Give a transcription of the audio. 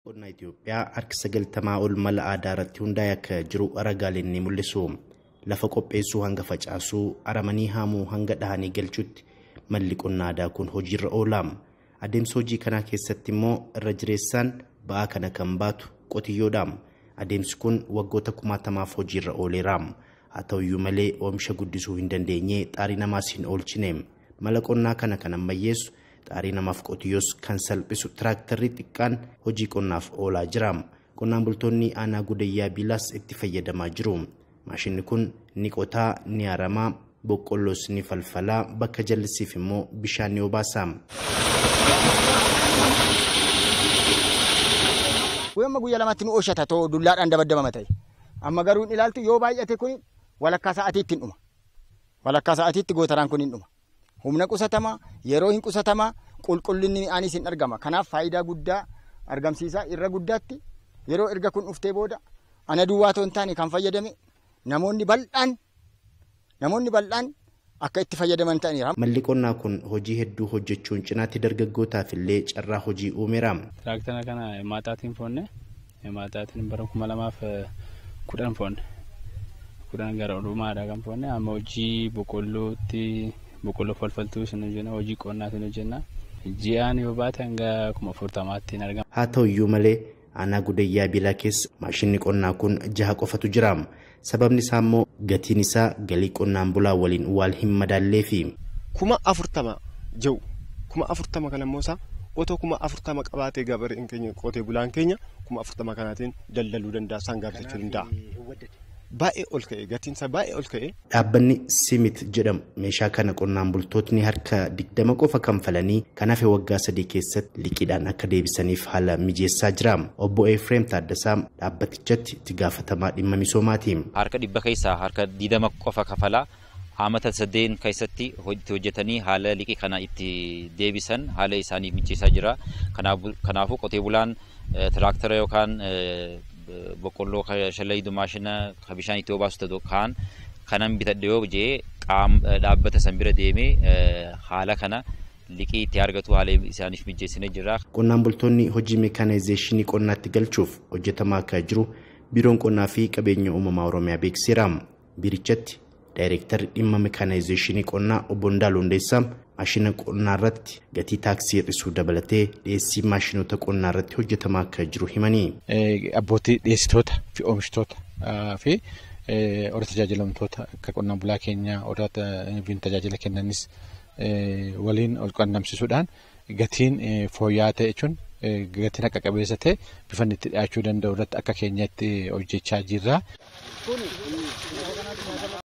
Qonna Itoophiyaa harki sagaltamaa ol mala aadaa irratti hundaa'e akka jiru ragaaleen ni mul'isu. Lafa qopheessuu hanga facaasuu, aramanii haamuu hanga dhahanii galchuutti malli qonna aadaa kun hojiirra oola. Adeemsa hojii kanaa keessatti immoo irra jireessaan ba'aa kana kan baatu qotiyyoodha. Adeemsi kun waggoota kumaatamaaf hojiirra ooleera. Haa ta'uyyuu malee oomisha guddisuu hin dandeenye xaarii namaas hin oolchine. Mala qonnaa kana kan ammayyeessu xaarii namaaf qotiyyoos kan salphisu tiraaktarri xiqqaan hojii qonnaaf oolaa jira. Qonnaan bultoonni aanaa gudayyaa biilaas itti fayyadamaa jiru. Maashinni kun ni qotaa, ni aramaa, boqqolloos ni falfalaa, bakka jallisiif immoo bishaan ni obaasa. Amma guyyaa lamatti nu oolchata too dullaadhaan dabaddabama ta'e. Amma garuu hin ilaaltu yoo baay'ate kun walakkaa sa'aatiitti hin dhuma. Walakkaa sa'aatiitti gootaraan kun hin dhuma. Humna qusatamaa yeroo hin qusatamaa qulqullinni midhaanis hin argama. Kanaaf faayidaa guddaa argamsiisaa irra guddaatti yeroo erga kun dhuftee booda ana duwwaa too hin taane kan fayyadame namoonni bal'aan namoonni bal'aan akka itti fayyadaman ta'aniira. Malli qonnaa kun hojii hedduu hojjechuun cinaatti dargaggootaaf illee carraa hojii uumeera. Tiraaktara kana himaataatiin foonne himaataatiin bara kuma lamaaf kudhan foonne kudhan gara olumaadha kan foonne amma hojii boqqollootti boqqolloo falfaltuu isin hojjenna hojii qonnaatiin hojjenna ji'aan yoo baate hanga kuma afurtamaatti hin argamu. Haa ta'uyyuu malee aanaa gudayyaa biilaa keessa maashinni qonnaa kun jaha qofatu jira. Sababni isaa immoo gatiin isaa galii qonnaan bulaa waliin waan hin madaalleefi. Kuma afurtama jiru kuma afurtama kana immoo isaa otoo kuma afurtama qabaatee gabareen keenya qotee bulaan keenya kuma afurtama kanaatiin daldaluu danda'a isaan gaafatachuu danda'a. Baay'ee ol ka'e gatiin isaa baay'ee ol ka'e. Dhaabbanni Simit jedhamu meeshaa kana qonnaan bultootni harka digdama qofa kanfalanii kan hafe waggaa sadii keessatti liqiidhaan akka deebisaniif haala mijeessaa jira. Obbo Efreem Taaddasaa dhaabbatichatti itti gaafatamaa dhimma misoomaati. Harka dhibba keessaa harka digdama qofa kafalaa haamata sadeen keessatti itti hojjetanii haala liqii kana itti deebisan haala isaanii mijeessaa jira. Kanaafuu qotee bulaan tiraaktara yookaan boqqolloo shallayidu maashina ka bishaan itti obaasu ta'u kaan kanan bitadhe yoo jee dhaabbata san bira deemee haala kana liqii itti argatu haala isaaniif mijeessinee jira. Qonnaan bultoonni hojii meekaanezeeshinii qonnaatti galchuuf hojjetamaa akka jiru biiroon qonnaa fi qabeenya uumamaa oromiyaa beeksiseera. Biirichatti daayireektarri dhimma meekaanezeeshinii qonnaa obbo Ndaaluu Hundeessaa maashina qonnaa irratti gatii taaksii hir'isuu dabalatee dhiyeessii maashinoota qonnaa irratti hojjetamaa akka jiru himanii. Abbootii dhiyeessitoota fi oomishtoota fi warra tajaajilamtoota akka qonnaan bulaa keenya warra tajaajila kennanis waliin ol qunnamsiisuudhaan gatiin fooyya'aa ta'e jechuun gatiin haqa qabeessa ta'e bifa itti dhiyaachuu danda'u irratti akka keenyatti hojjechaa jirra.